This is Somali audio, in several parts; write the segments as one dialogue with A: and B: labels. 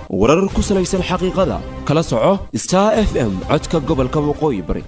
A: warar ku salaysan xaqiiqada kala soco star f m codka gobolka waqooyi bari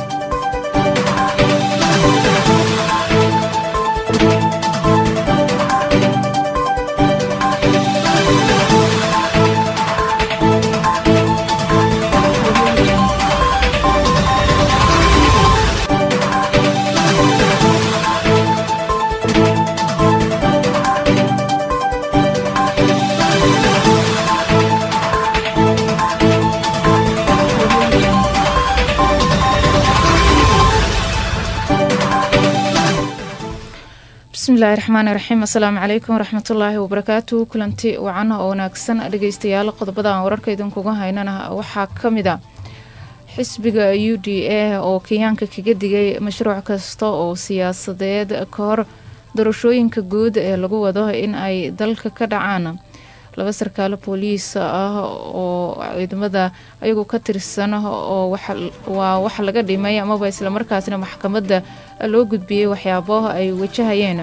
B: bismillahi raxmaani raxiim assalaamu calaykum waraxmatullaahi wabarakaatu kulanti wacan oo wanaagsan dhegeystayaal qodobada aan wararka idinkuga haynana waxaa ka mid a xisbiga u d a oo kenyaanka kaga digay mashruuc kasta oo siyaasadeed ka hor doorashooyinka guud ee lagu wado in ay dalka ka dhacaan laba sarkaalo booliis ah oo ciidamada ayagu ka tirsan oo waa wax laga dhimay amaba islamarkaasna maxkamadda loo gudbiyey waxyaabo ay wajahayeen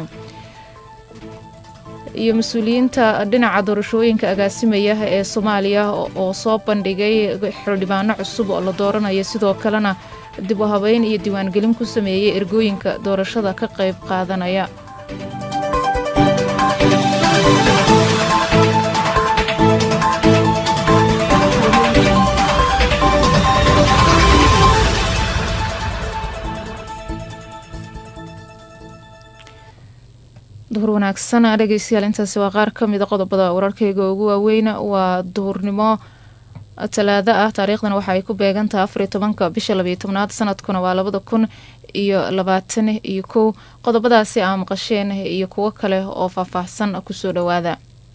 B: iyo mas-uuliyiinta dhinaca doorashooyinka agaasimaya ee soomaaliya oo soo bandhigay xildhibaano cusub oo la dooranayo sidoo kalena dib u habeyn iyo diiwaangelin ku sameeyey ergooyinka doorashada ka qayb qaadanaya duhur wanaagsan dhegeystayaal intaasi waa qaar ka mida qodobada wararkeyga ugu waaweyn waa duhurnimo talaado ah taariikhdan waxa ay ku beegantaha afar iyo tobanka bisha labayo tobnaad sanadkuna waa labada kun iyo labaatan iyo kow qodobadaasi aa maqasheen iyo kuwo kale oo faahfaahsan kusoo dhawaada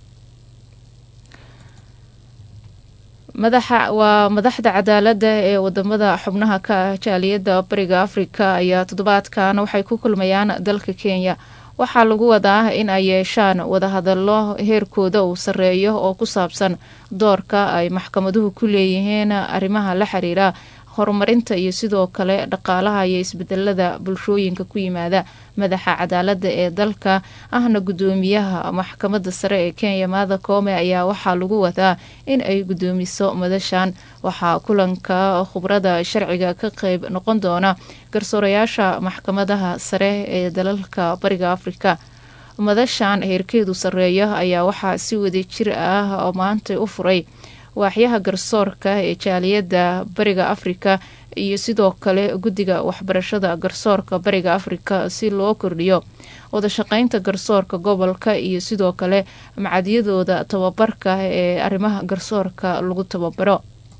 B: madaxa waa madaxda cadaalada ee wadamada xubnaha ka ah jaaliyadda bariga afrika ayaa toddobaadkan waxay ku kulmayaan dalka kenya waxaa lagu wadaa in ay yeeshaan wadahadallo heerkooda uu sarreeyo oo ku saabsan doorka ay maxkamaduhu ku leeyihiin arrimaha la xiriira horumarinta iyo sidoo kale dhaqaalaha iyo isbedelada bulshooyinka ku yimaada madaxa cadaalada ee dalka ahna guddoomiyaha maxkamadda sare ee kenya maada koome ayaa waxaa lagu wadaa in ay guddoomiso madashan waxaa kulanka khubrada sharciga ka qeyb noqon doona garsoorayaasha maxkamadaha sare ee dalalka bariga afrika madashan heerkeedu sarreeya ayaa waxaa si wadajir ah maanta u furay waaxyaha garsoorka ee jaaliyadda bariga afrika iyo sidoo kale guddiga waxbarashada garsoorka bariga afrika si loo kordhiyo wadashaqeynta garsoorka gobolka iyo sidoo kale macadyadooda tababarka ee arrimaha garsoorka lagu tababaro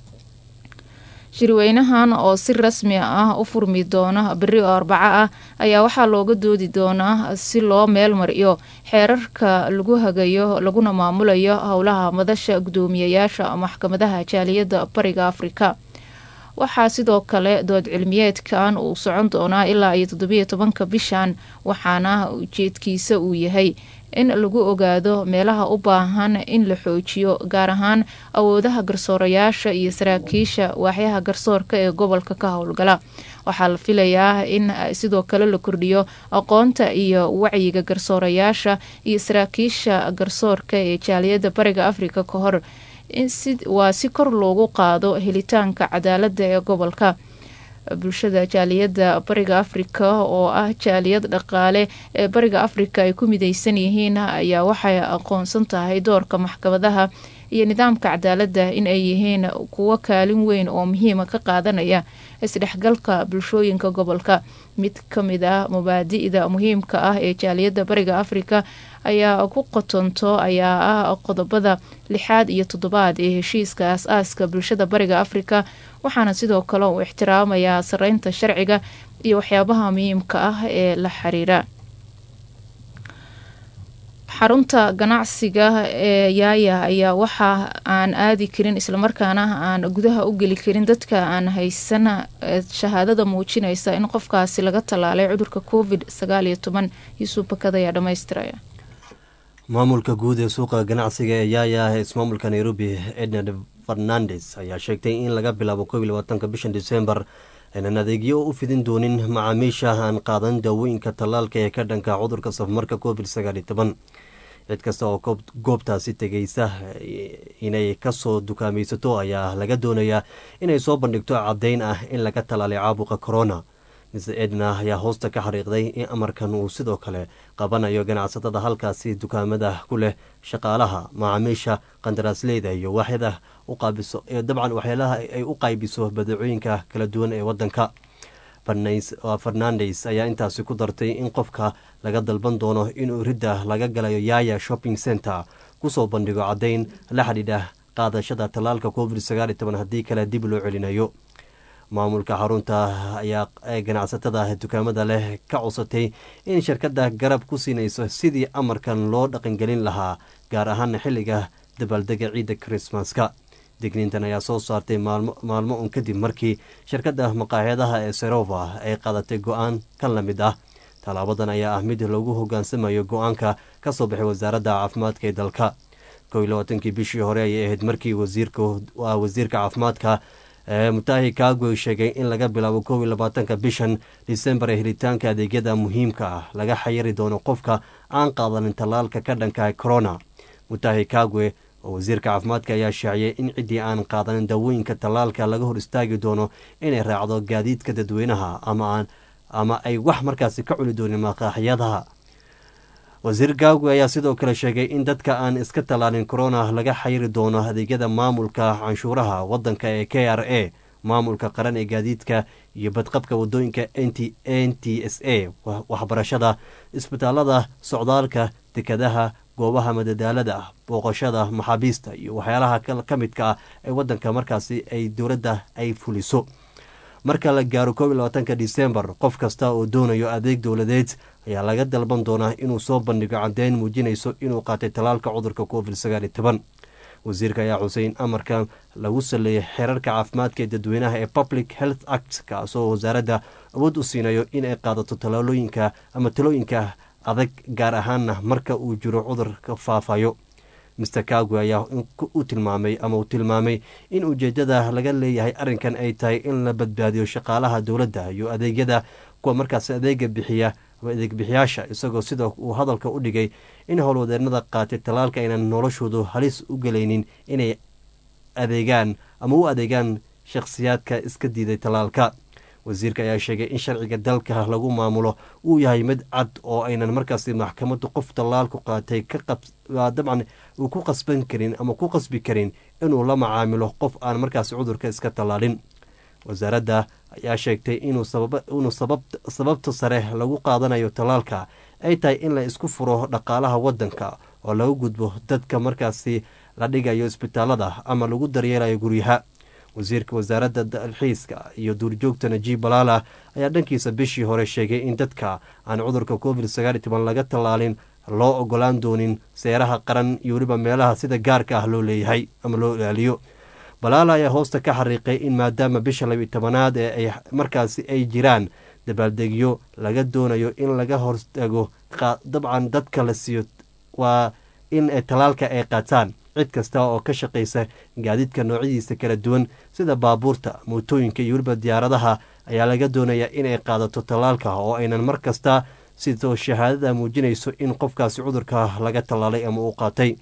B: shirweynahan oo si rasmi ah u furmi doona beri oo arbaco ah ayaa waxaa looga doodi doonaa si loo meel mariyo xeerarka lagu hagayo laguna maamulayo howlaha madasha guddoomiyayaasha maxkamadaha jaaliyadda bariga afrika waxaa sidoo kale dood cilmiyeedkan uu socon doonaa ilaa iyo toddobiyo tobanka bishan waxaana ujeedkiisa uu yahay in lagu ogaado meelaha u baahan in la xoojiyo gaar ahaan awoodaha garsoorayaasha iyo saraakiisha waaxyaha garsoorka ee gobolka ka howlgala waxaa la filayaa in sidoo kale la kordhiyo aqoonta iyo wacyiga garsoorayaasha iyo saraakiisha garsoorka ee jaaliyadda bariga afrika ka hor waa si kor loogu qaado helitaanka cadaalada ee gobolka bulshada jaaliyadda bariga afrika oo ah jaaliyad dhaqaale ee bariga afrika ay ku mideysan yihiin ayaa waxay aqoonsan tahay doorka maxkamadaha iyo nidaamka cadaaladda in ay yihiin kuwo kaalin weyn oo muhiima ka qaadanaya isdhexgalka bulshooyinka gobolka mid ka mid ah mabaadi'da muhiimka ah ee jaaliyadda bariga afrika ayaa ku qotonto ayaa ah qodobada lixaad iyo toddobaad ee heshiiska as-aaska bulshada bariga afrika waxaana sidoo kale uu ixtiraamayaa sareynta sharciga iyo waxyaabaha muhiimka ah ee la xiriira xarunta ganacsiga ee yaaya ayaa waxa aan aadi karin islamarkaana aan gudaha u geli karin dadka aan haysan shahaadada muujinaysa in qofkaasi laga tallaalay cudurka covid sagaal iyo toban yuusuf bakad ayaa dhamaystiraya
C: maamulka guud ee suuqa ganacsiga ee yaaya ee ismaamulka nairobi ednard fernandes ayaa sheegtay in laga bilaabo kob iyo labaatanka bishan disembar aynan adeegyo u fidin doonin macaamiisha aan qaadan daawooyinka tallaalka ee ka dhanka cudurka safmarka covid sagaal iyo toban cid kasta oo goobtaasi tegeysa inay kasoo dukaamaysato ayaa laga doonayaa inay soo bandhigto caddayn ah in laga talaalay caabuqa corona mr edna ayaa hoosta ka xariiqday in amarkan uu sidoo kale qabanayo ganacsatada halkaasi dukaamada ku leh shaqaalaha macaamiisha qandaraasleyda iyo waaxyada u qaabiso ee dabcan waxyaalaha ay u qaybiso badeecooyinka kala duwan ee wadanka fernandes ayaa intaasi ku dartay in qofka laga dalban doono inuu ridda laga galayo yaya shopping center kusoo bandhigo caddayn la xidhiidha qaadashada tallaalka covid sagaal iyo toban haddii kale dib loo celinayo maamulka xarunta ayaa ganacsatada dukaamada leh ka cusatay in shirkadda garab ku siinayso sidii amarkan loo dhaqangelin lahaa gaar ahaan xilliga dabaaldega ciidda krismaska digniintan ayaa soo saartay maalmo un kadib markii shirkadda maqaaxyadaha ee serova ay qaadatay go-aan kan la mid ah tallaabadan ayaa ah mid lagu hogaansamayo go-aanka ka soo baxay wasaaradda caafimaadka ee dalka kow iyo labaatankii bishii hore ayay ahayd markii wasiirka caafimaadka mutahi kagwe sheegay in laga bilaabo kow iyo labaatanka bishan disembar ee helitaanka adeegyada muhiimka ah laga xayiri doono qofka aan qaadanin tallaalka ka dhanka corona mutahi kagwe oo wasiirka caafimaadka ayaa shaaciyay in ciddii aan qaadanin daawooyinka tallaalka laga hor istaagi doono inay raacdo gaadiidka dadweynaha ama ay wax markaasi ka cuni doonin maqaaxyadaha wasiir gaagwe ayaa sidoo kale sheegay in dadka aan iska tallaalin corona laga xayiri doono adeegyada maamulka canshuuraha wadanka ee k r a maamulka qaran ee gaadiidka iyo badqabka wadooyinka n t s a waxbarashada isbitaalada socdaalka dekadaha goobaha madadaalada booqashada maxaabiista iyo waxyaalaha ka midka ah ee wadanka markaasi ay dowladda ay fuliso marka la gaaro koob iyo labaatanka disembar qof kasta oo doonayo adeeg dowladeed ayaa laga dalban doonaa inuu soo bandhigo caddeyn muujinayso inuu qaatay tallaalka cudurka covid sagaal iyo toban wasiirka ayaa xusay in amarka lagu saleeyay xeerarka caafimaadka ee dadweynaha ee public health act kaasoo wasaaradda awood u siinayo inay qaadato talaalooyinka ama talooyinka adag gaar ahaanna marka uu jiro cudurka faafayo master kagwe ayaa u tilmaamay ama uu tilmaamay in ujeedada laga leeyahay arrinkan ay tahay in la badbaadiyo shaqaalaha dowladda iyo adeegyada kuwa markaas adeega bixiya ama adeeg bixiyaasha isagoo sida uu hadalka u dhigay in howlwadeenada qaatay tallaalka aynan noloshoodu halis u gelaynin inay adeegaan ama u adeegaan shakhsiyaadka iska diiday tallaalka wasiirka ayaa sheegay in sharciga dalka lagu maamulo uu yahay mid cad oo aynan markaasi maxkamaddu qof tallaalku qaatay dabcan uu ku qasban karin ama ku qasbi karin inuu la macaamilo qof aan markaasi cudurka iska tallaalin wasaaradda ayaa sheegtay inuu sababta sare lagu qaadanayo tallaalka ay tahay in la isku furo dhaqaalaha wadanka oo lagu gudbo dadka markaasi la dhigayo isbitaalada ama lagu daryeelayo guryaha wasiirka wasaaradda dalxiiska iyo duurjoogta najiib balaala ayaa dhankiisa bishii hore sheegay in dadka aan cudurka covid sagaal iyo toban laga tallaalin loo ogolaan doonin seeraha qaran iyo weliba meelaha sida gaarka ah loo leeyahay ama loo ilaaliyo balaala ayaa hoosta ka xariiqay in maadaama bisha labiyo tobanaad ee ay markaasi ay jiraan dabaaldegyo laga doonayo in laga hortago dabcan dadka la siiyo waa in tallaalka ay qaataan cid kasta oo ka shaqaysa gaadiidka noocyadiisa kala duwan sida baabuurta mootooyinka iyo weliba diyaaradaha ayaa laga doonayaa inay qaadato tallaalka oo aynan mar kasta sidoo shahaadada muujinayso in qofkaasi cudurka laga tallaalay ama uu qaatay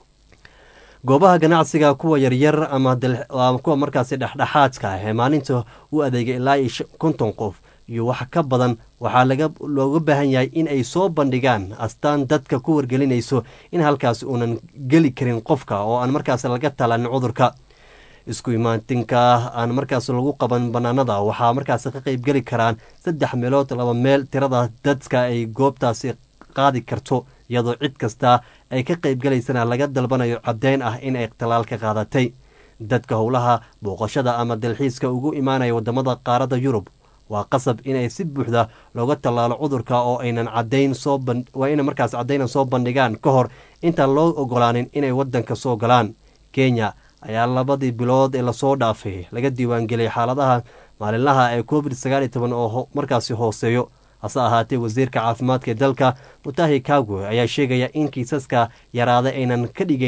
C: goobaha ganacsiga kuwa yaryar ama kuwa markaasi dhexdhexaadka ah ee maalinta u adeegay ilaa iyo konton qof iyo wax ka badan waxaa laga looga baahan yahay in ay soo bandhigaan astaan dadka ku wargelinayso in halkaas uunan geli karin qofka oo aan markaas laga talaanin cudurka isku imaatinka aan markaas lagu qaban banaanada waxaa markaas ka qeybgeli karaan saddex meelood laba meel tirada dadka ay goobtaasi qaadi karto iyadoo cid kasta ay ka qeybgalaysana laga dalbanayo caddeyn ah in ay talaalka qaadatay dadka howlaha booqashada ama dalxiiska ugu imaanaya wadamada qaarada yurub waa qasab inay si buuxda looga tallaalo cudurka oo aynan cadayn soo waa inay markaas caddayna soo bandhigaan ka hor intaan loo ogolaanin inay wadanka soo galaan kenya ayaa labadii bilood ee lasoo dhaafay laga diiwaangeliyay xaaladaha maalinlaha ee covid sagaal iyo toban oo markaasi hooseeyo hase ahaatee wasiirka caafimaadka ee dalka mutahi kagwe ayaa sheegaya in kiisaska yaraaday aynan ka dhigaynin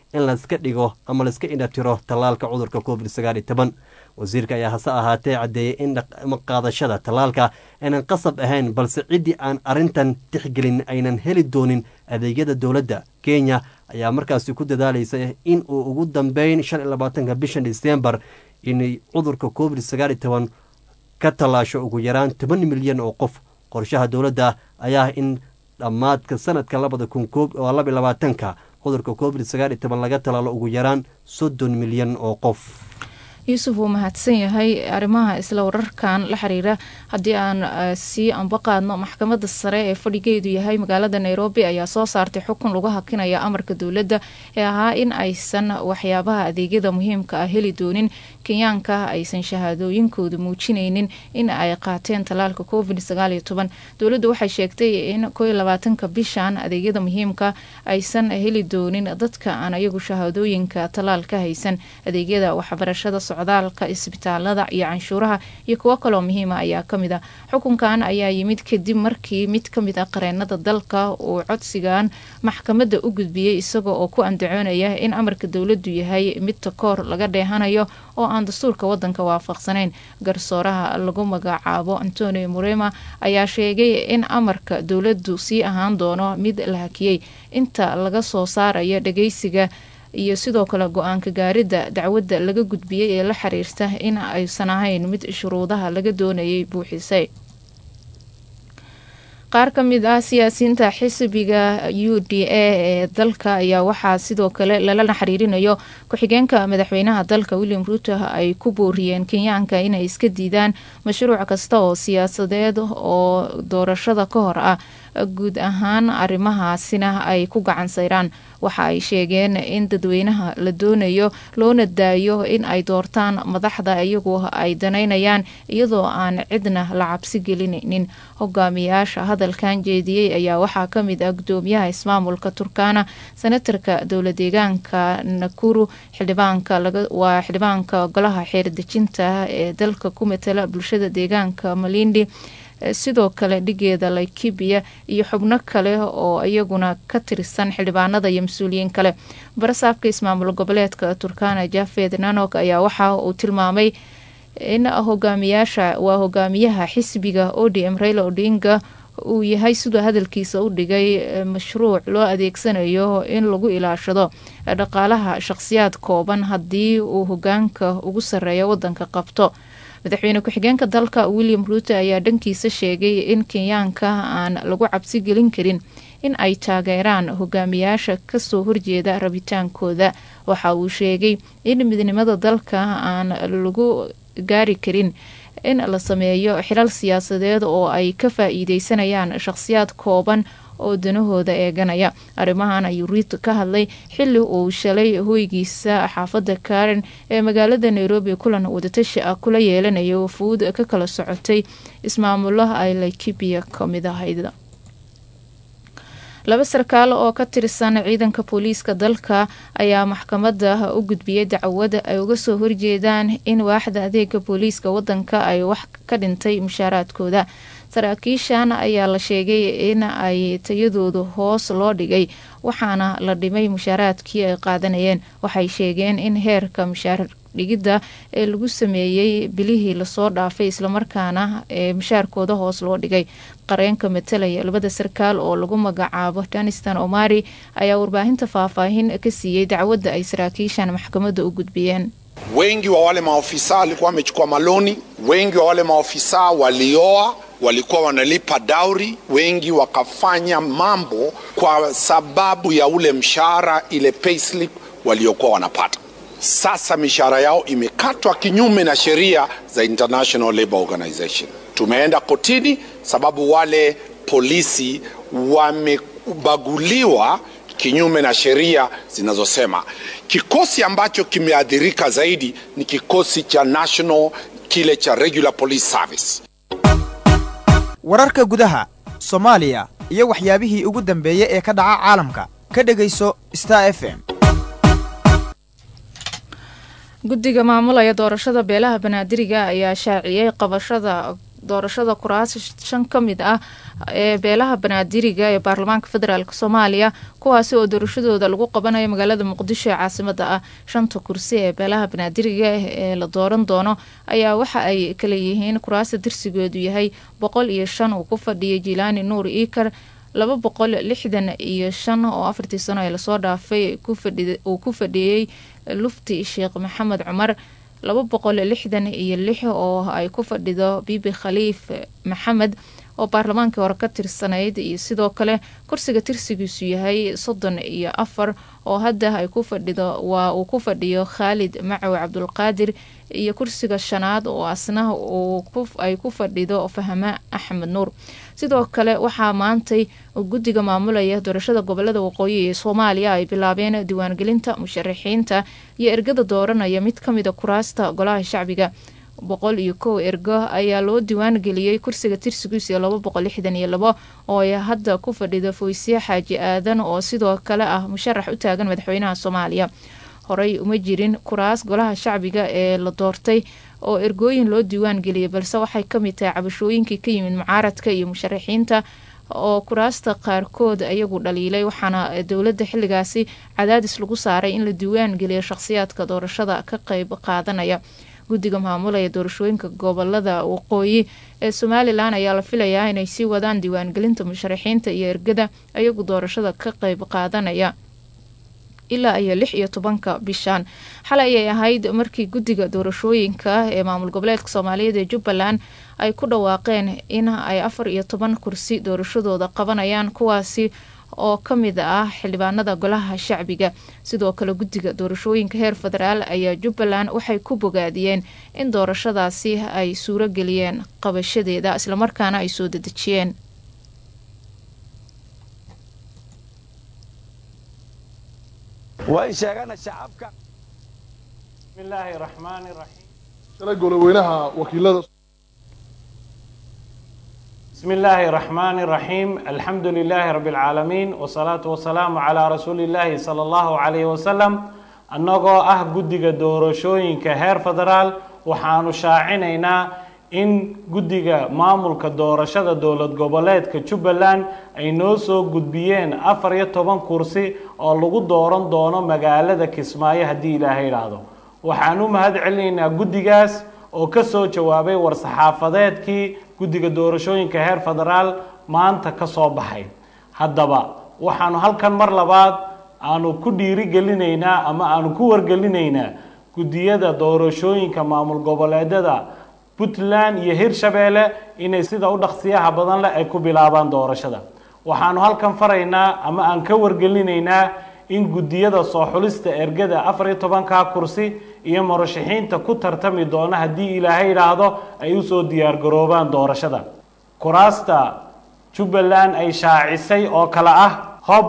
C: in layska dhigo ama layska indhatiro tallaalka cudurka covid sagaal iyo toban wasiirka ayaa hase ahaatee caddeeyey in qaadashada tallaalka aynan qasab ahayn balse ciddii aan arrintan tixgelin aynan heli doonin adeegyada dowladda kenya ayaa markaasi ku dadaalaysa in uu ugu dambeyn shan iyo labaatanka bishan disembar inay cudurka covid sagaal iyo toban ka tallaasho ugu yaraan toban milyan oo qof qorshaha dowladda ayaa ah in dhammaadka sanadka labada kun oo laba iyo labaatanka cudurka covid sagaal iyo toban laga tallaalo ugu yaraan soddon milyan oo qof
B: yuusuf wuu mahadsan yahay arrimaha isla wararkan la xiriira haddii aan sii ambaqaadno maxkamadda sare ee fadhigeedu yahay magaalada nairobi ayaa soo saartay xukun lagu hakinaya amarka dowladda ee ahaa in aysan waxyaabaha adeegyada muhiimka ah heli doonin kenyaanka aysan shahaadooyinkooda muujinaynin in ay qaateen tallaalka covid sagaaliyo toban dowladdu waxay sheegtay in koo iyo labaatanka bishan adeegyada muhiimka aysan heli doonin dadka aan ayagu shahaadooyinka tallaal ka haysan adeegyada waxbarashada socdaalka isbitaalada iyo canshuuraha iyo kuwo kaloo muhiima ayaa kamid a xukunkan ayaa yimid kadib markii mid kamid a qareenada dalka uu codsigan maxkamadda u gudbiyey isaga oo ku andacoonaya in amarka dowladdu yahay mid takoor laga dheehanayo oo aan dastuurka wadanka waafaqsanayn garsooraha lagu magacaabo antonio murema ayaa sheegay in amarka dowladdu sii ahaan doono mid la hakiyey inta laga soo saarayo dhageysiga iyo sidoo kale go-aanka gaaridda dacwadda laga gudbiyey ee la xiriirta in aysan ahayn mid shuruudaha laga doonayay buuxisay qaar ka mid ah siyaasiyiinta xisbiga u d a ee dalka ayaa waxaa sidoo kale lala xiriirinayo ku-xigeenka madaxweynaha dalka william ruuto ay ku booriyeen kenyaanka inay iska diidaan mashruuc kasta oo siyaasadeed oo doorashada ka hor ah guud ahaan arrimahaasina ay ku gacan sayraan waxa ay sheegeen in dadweynaha la doonayo loona daayo in ay doortaan madaxda iyagu ay danaynayaan iyadoo aan cidna la cabsi gelinaynin hogaamiyaasha hadalkan jeediyey ayaa waxaa kamid ah gudoomiyaha ismaamulka turkana senatarka dowla deegaanka nakuru xildhibaanka waa xildhibaanka golaha xeerdejinta ee dalka ku matala bulshada deegaanka malindi sidoo kale dhigeeda laikibia iyo xubno kale oo iyaguna ka tirsan xildhibaanada iyo mas-uuliyiin kale barasaabka ismaamul goboleedka turkana jafed nanok ayaa waxa uu tilmaamay in hogaamiyaasha waa hogaamiyaha xisbiga odm raila odinga uu yahay siduu hadalkiisa u dhigay mashruuc loo adeegsanayo in lagu ilaashado dhaqaalaha shaqsiyaad kooban haddii uu hogaanka ugu sarreeyo wadanka qabto madaxweyne ku-xigeenka dalka william ruuto ayaa dhankiisa sheegay in kenyaanka aan lagu cabsi gelin karin in ay taageeraan hogaamiyaasha kasoo horjeeda rabitaankooda waxa uu sheegay in midnimada dalka aan lagu gaari karin in la sameeyo xilal siyaasadeed oo ay ka faa-iideysanayaan shaqhsiyaad kooban oo danahooda eeganaya arrimahan ayuu riito ka hadlay xili uu shalay hoygiisa xaafadda karen ee magaalada nairobi kulan wadatashi ah kula yeelanayo wafuud ka kala socotay ismaamulaha ay laikibia kamid ahayd laba sarkaal oo ka tirsan ciidanka booliiska dalka ayaa maxkamadda u gudbiyey dacwada ay uga soo horjeedaan in waaxda adeega booliiska wadanka ay wax ka dhintay mushaaraadkooda saraakiishan ayaa la sheegay in ay tayadooda hoos loo dhigay waxaana la dhimay mushaaraadkii ay qaadanayeen waxay sheegeen in heerka mushaar dhigidda ee lagu sameeyey bilihii lasoo dhaafay islamarkaana ee mushaarkooda hoos loo dhigay qareenka matalaya labada sarkaal oo lagu magacaabo danistan omari ayaa warbaahinta faahfaahin ka siiyey dacwadda ay saraakiishan maxkamadda u gudbiyeen
D: wengi wa wale maofisa walikuwa wamechukua maloni, wengi wa wale maofisa walioa walikuwa wanalipa dauri, wengi wakafanya mambo kwa sababu ya ule mshahara, ile payslip waliokuwa wanapata. Sasa mishahara yao imekatwa kinyume na sheria za International Labour Organization. Tumeenda kotini sababu wale polisi wamebaguliwa kinyume na sheria zinazosema. Kikosi ambacho kimeathirika zaidi ni kikosi cha national, kile cha regular police service.
E: wararka gudaha soomaaliya iyo waxyaabihii ugu dambeeyey ee ka dhaca caalamka ka dhegayso star f m
B: guddiga maamulaya doorashada beelaha banaadiriga ayaa shaaciyey qabashada doorashada kuraas shan ka mid ah ee beelaha banaadiriga ee baarlamaanka federaalk soomaaliya kuwaasi oo doorashadooda lagu qabanayo magaalada muqdisho ee caasimada ah shanta kursi ee beelaha banaadiriga ee la dooran doono ayaa waxa ay kala yihiin kuraasta dirsigeedu yahay boqol iyo shan uu ku fadhiyay jilaani nuur iikar laba boqol lixdan iyo shan oo afartii sano ee lasoo dhaafay uu ku fadhiyey lufti sheekh maxamed cumar laba boqol lixdan iyo lix oo ay ku fadhido bibi khaliif maxamed oo baarlamaankii hore ka tirsanayd iyo sidoo kale kursiga tirsigiisu yahay soddon iyo afar oo hadda ay ku fadhido waa uu ku fadhiyo khaalid macow cabdulqaadir iyo kursiga shanaad oo asna ay ku fadhido fahme axmed nuur sidoo kale waxaa maantay guddiga maamulaya doorashada gobolada waqooyi ee soomaaliya ay bilaabeen diiwaangelinta musharaxiinta iyo ergada dooranaya mid ka mida kuraasta golaha shacbiga boqol iyo kow ergo ayaa loo diiwaan geliyey kursiga tirsigiisa laba boqol lixdan iyo labo oo ay hadda ku fadhida foysiye xaaji aadan oo sidoo kale ah musharax u taagan madaxweynaha soomaaliya horey uma jirin kuraas golaha shacbiga ee la doortay oo ergooyin loo diiwaan geliyay balse waxay kamid tahay cabashooyinkii ka yimid mucaaradka iyo musharaxiinta oo kuraasta qaarkood ayagu dhaliilay waxaana dowladda xilligaasi cadaadis lagu saaray in la diiwaan geliyo shaqhsiyaadka doorashada ka qeyb qaadanaya guddiga maamulaya doorashooyinka gobolada waqooyi ee somalilan ayaa la filayaa inay sii wadaan diiwaangelinta musharaxiinta iyo ergada ayagu doorashada ka qeyb qaadanaya ilaa iyo lix iyo tobanka bishaan xalay ayay ahayd markii guddiga doorashooyinka ee maamul goboleedka soomaaliyeed ee jubbaland ay ku dhawaaqeen in ay afar iyo toban kursi doorashadooda qabanayaan kuwaasi oo ka mid ah xildhibaanada golaha shacbiga sidoo kale guddiga doorashooyinka heer federaal ayaa jubbaland waxay ku bogaadiyeen in doorashadaasi ay suuro geliyeen qabashadeeda islamarkaana ay soo dedejiyeen
F: waan sheegana shacabka bismillaahi raxmaani raxiim
G: shalay goloweynaha wakiilada
F: بسم الله الرحمن الرحيم الحمد لله رب العالمين والصلاة والسلام على رسول الله صلى الله عليه وسلم annagoo ah guddiga doorashooyinka heer federaal waxaanu shaacinaynaa in guddiga maamulka doorashada dowlad goboleedka jubbaland ay noo soo gudbiyeen afar iyo toban kursi oo lagu dooran doono magaalada kismaayo haddii ilaahay idhaahdo waxaan u mahad celinaynaa guddigaas oo ka soo jawaabay war-saxaafadeedkii guddiga doorashooyinka heer federaal maanta ka soo baxay haddaba waxaanu halkan mar labaad aanu ku dhiirigelinaynaa ama aanu ku wargelinaynaa guddiyada doorashooyinka maamul goboleedyada puntland iyo hirshabeelle inay sida u dhaqsiyaha badan leh ay ku bilaabaan doorashada waxaanu halkan faraynaa ama aan ka wargelinaynaa in guddiyada soo xulista ergada afar iyo tobanka kursi iyo murashaxiinta ku tartami doona haddii ilaahay idhaahdo ay usoo diyaargaroobaan doorashada kuraasta jubbaland ay shaacisay oo kale ah hob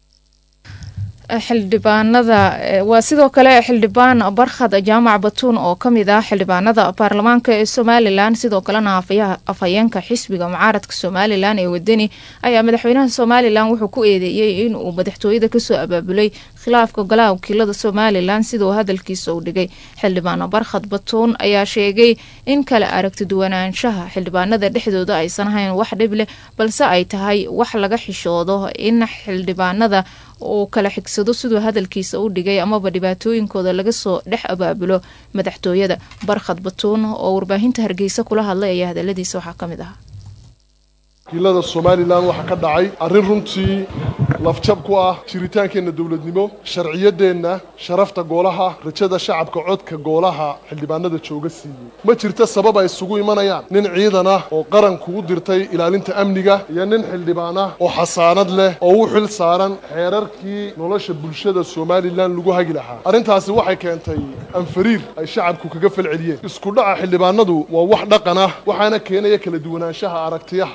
B: xildhibaanada waa sidoo kale xildhibaan barkhad jaamac batuun oo kamid ah xildhibaanada baarlamaanka ee somalilan sidoo kalena afhayeenka xisbiga mucaaradka somalilan ee wadani ayaa madaxweynaha somalilan wuxuu ku eedeeyey inuu madaxtooyada kasoo abaabulay khilaafka golaha wakiilada somalilan siduu hadalkiisa u dhigay xildhibaan barkhad batuun ayaa sheegay in kala aragti duwanaanshaha xildhibaanada dhexdooda aysan ahayn wax dhib leh balse ay tahay wax laga xishoodo in xildhibaanada uu kala xigsado siduu hadalkiisa u dhigay amaba dhibaatooyinkooda laga soo dhex abaabulo madaxtooyada barkhad batuun oo warbaahinta hargeysa kula hadlay ayaa hadaladiisa waxaa ka mid ahaa
G: wakiilada somalilan waxaa ka dhacay arrin runtii lafjab ku ah jiritaankeenna dowladnimo sharciyadeenna sharafta goolaha rajada shacabka codka goolaha xildhibaanada jooga siiyey ma jirta sabab ay isugu imanayaan nin ciidan ah oo qaran kugu dirtay ilaalinta amniga iyo nin xildhibaan ah oo xasaanad leh oo u xil saaran xeerarkii nolosha bulshada somalilan lagu hagi lahaa arrintaasi waxay keentay anfariir ay shacabku kaga falceliyeen isku dhaca xildhibaanadu waa wax dhaqan ah waxaana keenaya kala duwanaanshaha aragtiyaha ay xildhibaan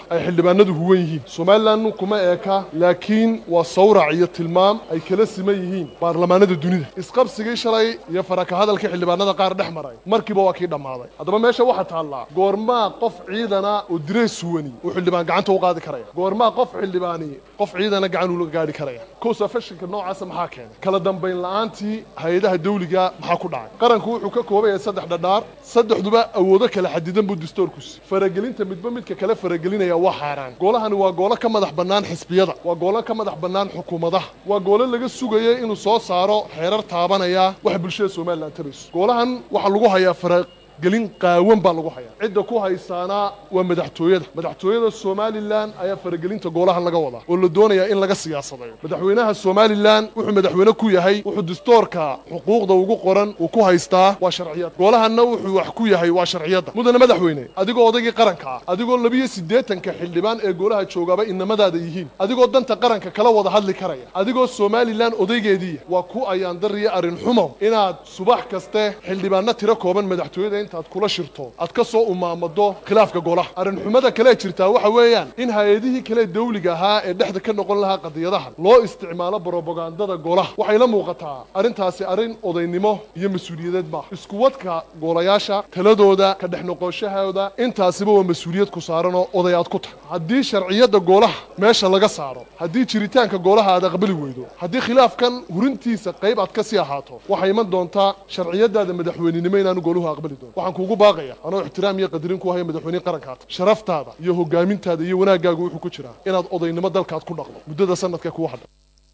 G: xildhibaanadu huwan yihiin somalilan kuma eeka laakiin waa sawrac iyo tilmaam ay kala siman yihiin baarlamaanada dunida isqabsigii shalay iyo faraka hadalkii xildhibaanada qaar dhex maray markiiba waa kii dhammaaday haddaba meesha waxaa taallaa goormaa qof ciidana oo direes suwani uu xildhibaan gacanta u qaadi karaya goormaa qof xildhibaani qof ciidana gacan ula gaadhi karaya kowsa fashinka noocaasa maxaa keenay kala dambayn la'aantii hay-adaha dawliga maxaa ku dhacay qaranku wuxuu ka kooban yahay saddex dhadhaar saddexduba awoodo kala xadidan buu dastuurkusi faragelinta midba midka kale faragelinaya waa xaaraan goolahani waa goolo ka madax bannaan xisbiyada waa goolo ka madax bannaan xukuumadaha waa goolo laga sugayo inuu soo saaro xeerar taabanaya waxa bulshada somalilan tabayso goolahan waxaa lagu hayaa fara gelin qaawan baa lagu hayaa cidda ku haysaana waa madaxtooyada madaxtooyada somalilan ayaa faragelinta goolahan laga wadaa oo la doonayaa in laga siyaasadayo madaxweynaha somalilan wuxuu madaxweyne ku yahay wuxuu dastuurka xuquuqda ugu qoran uu ku haystaa waa sharciyad goolahanna wuxuu wax ku yahay waa sharciyadda mudane madaxweyne adigoo odaygii qaranka ah adigoo labiyo siddeetanka xildhibaan ee goolaha joogaaba inamadaada yihiin adigoo danta qaranka kala wada hadli karaya adigoo somalilan odaygeediiya waa ku ayaandariya arrin xumo inaad subax kaste xildhibaanno tiro kooban madaxtooyada intaad kula shirto aad ka soo umaamado khilaafka golaha arrinxumada kale jirtaa waxa weeyaan in hay-adihii kale dawliga ahaa ee dhexda ka noqon lahaa qadiyadahan loo isticmaalo brobagandada golaha waxay la muuqataa arrintaasi arrin odaynimo iyo mas-uuliyadeed maaha iskuwadka goolayaasha taladooda ka dhex noqoshahooda intaasiba waa mas-uuliyad ku saaran oo oday aad ku tahay haddii sharciyadda goolaha meesha laga saaro haddii jiritaanka goolaha aad aqbali weydo haddii khilaafkan hurintiisa qayb aad ka sii ahaato waxay iman doontaa sharciyadaada madaxweynenimo inaanu gooluhu aqbali doono waxaan kuugu baaqaya anoo ixtiraam iyo qadarin ku haya madaxweyne qarankaata sharaftaada iyo hogaamintaada iyo wanaaggaagu wuxuu ku jiraa inaad odaynimo dalkaad ku dhaqdo muddada sanadka kuwa hadha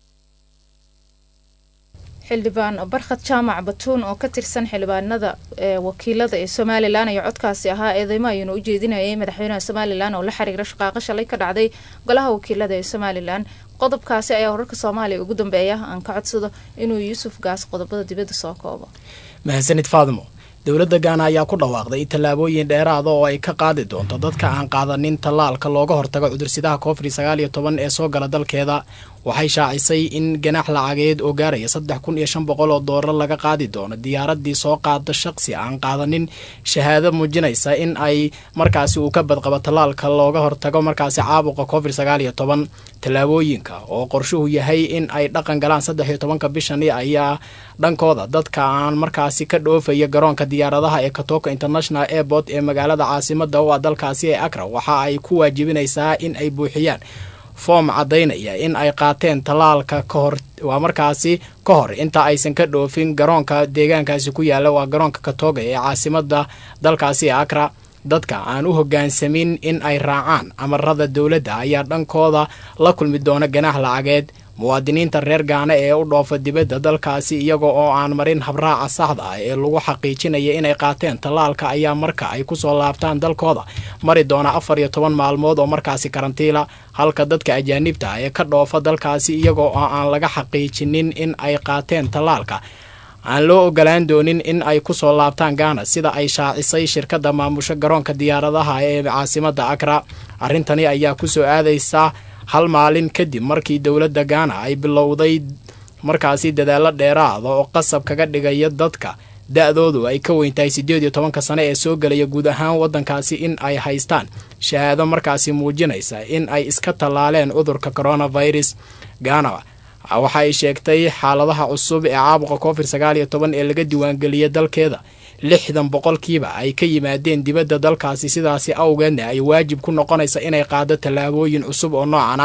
B: xildhibaan barkhad jaamac batuun oo ka tirsan xildhibaanada ee wakiilada ee somalilan ayaa codkaasi ahaa eedeymo ayuuna u jeedinayay madaxweynaha somalilan oo la xiriira shaqaaqo shalay ka dhacday golaha wakiilada ee somalilan qodobkaasi ayaa wararka soomaaliya ugu dambeeya aan ka codsado inuu yuusuf gaas qodobada dibadda soo koobo
H: mahadsanid faadimo dowladda gaana ayaa ku dhawaaqday tallaabooyin dheeraada oo ay ka qaadi doonto dadka aan qaadanin tallaalka looga hortago cudursidaha covid sagaal iyo toban ee soo gala dalkeeda waxay shaacisay in ganaax lacageed oo gaaraya saddex kun iyo shan boqol oo doolar laga qaadi doono diyaaradii soo qaada shaqsi aan qaadanin shahaado muujinaysa in ay markaasi uu ka badqabo tallaalka looga hortago markaasi caabuqa covid sagaal iyo toban tallaabooyinka oo qorshuhu yahay in ay dhaqan galaan saddex iyo tobanka bishani ayaa dhankooda dadka aan markaasi ka dhoofaya garoonka diyaaradaha ee katoka international airport ee magaalada caasimada u ah dalkaasi ee akra waxa ay ku waajibinaysaa in ay buuxiyaan foom caddaynaya in ay qaateen tallaalka ka hor waa markaasi ka hor inta aysan ka dhoofin garoonka deegaankaasi ku yaala waa garoonka katoga ee caasimada dalkaasi ee akra dadka aan u hoggaansamin in ay raacaan amarada dowladda ayaa dhankooda la kulmi doona ganaax lacageed muwaadiniinta reer gaana ee u dhoofa dibadda dalkaasi iyaga oo aan marin habraaca saxda ah ee lagu xaqiijinaya inay qaateen tallaalka ayaa marka ay kusoo laabtaan dalkooda mari doona afar iyo toban maalmood oo markaasi karantiila halka dadka ajaanibta ah ee ka dhoofa dalkaasi iyaga oo aan laga xaqiijinin in ay qaateen tallaalka aan loo ogolaan doonin in ay kusoo laabtaan gaana sida ay shaacisay shirkadda maamusho garoonka diyaaradaha ee caasimada akra arrintani ayaa kusoo aadaysa hal maalin kadib markii dowladda gaana ay bilowday markaasi dadaalo dheeraada oo qasab kaga dhigaya dadka da-doodu ay ka weyntahay siddeed iyo tobanka sane ee soo gelaya guud ahaan waddankaasi in ay haystaan shahaado markaasi muujinaysa in ay iska tallaaleen cudurka coronavirus gaana waxa ay sheegtay xaaladaha cusub ee caabuqa covid sagaal iyo toban ee laga diiwaangeliyay dalkeeda lixdan boqolkiiba ay ka yimaadeen dibadda dalkaasi sidaasi awgeedna ay waajib ku noqonaysa inay qaado tallaabooyin cusub oo noocana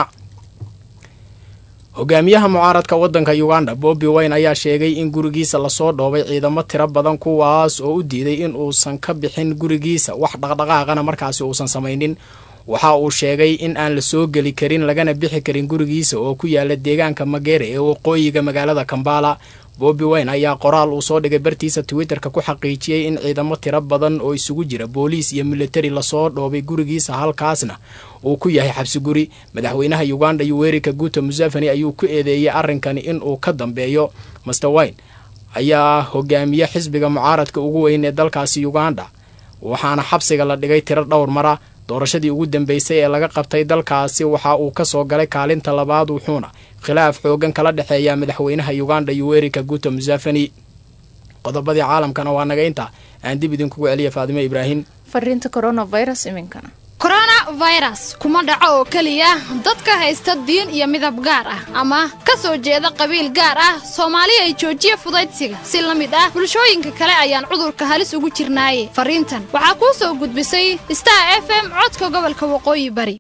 H: hogaamiyaha mucaaradka waddanka uganda bobbi wayne ayaa sheegay in gurigiisa lasoo dhoobay ciidamo tiro badan kuwaas oo u diiday in uusan ka bixin gurigiisa wax dhaqdhaqaaqana markaasi uusan samaynin waxa uu sheegay in aan la soo geli karin lagana bixi karin gurigiisa oo ku yaala deegaanka magere ee waqooyiga magaalada kambala bobbi wayne ayaa qoraal uu soo dhigay bartiisa twitterka ku xaqiijiyey in ciidamo tiro badan oo isugu jira booliis iyo militari lasoo dhoobay gurigiisa halkaasna uu ku yahay xabsi guri madaxweynaha uganda yuweri kaguto museveni ayuu ku eedeeyey arrinkani inuu ka dambeeyo master wayne ayaa hogaamiye xisbiga mucaaradka ugu weyn ee dalkaasi uganda waxaana xabsiga la dhigay tiro dhowr mara doorashadii ugu dambeysay ee laga qabtay dalkaasi waxa uu kasoo galay kaalinta labaad wuxuuna khilaaf xoogan kala dhexeeya madaxweynaha uganda yuweri kaguto museveni qodobadii caalamkana waa naga inta aan dib idinkugu celiya faadimo ibraahim
B: fariinta coronavirus iminkana
I: corona virus kuma dhaco oo keliya dadka haysta diin iyo midab gaar ah ama ka soo jeeda qabiil gaar ah soomaali ay joojiya fudaydsiga si la mid ah bulshooyinka kale ayaan cudurka halis ugu jirnaaye fariintan waxaa kuu soo gudbisay star f m codka gobolka waqooyi bari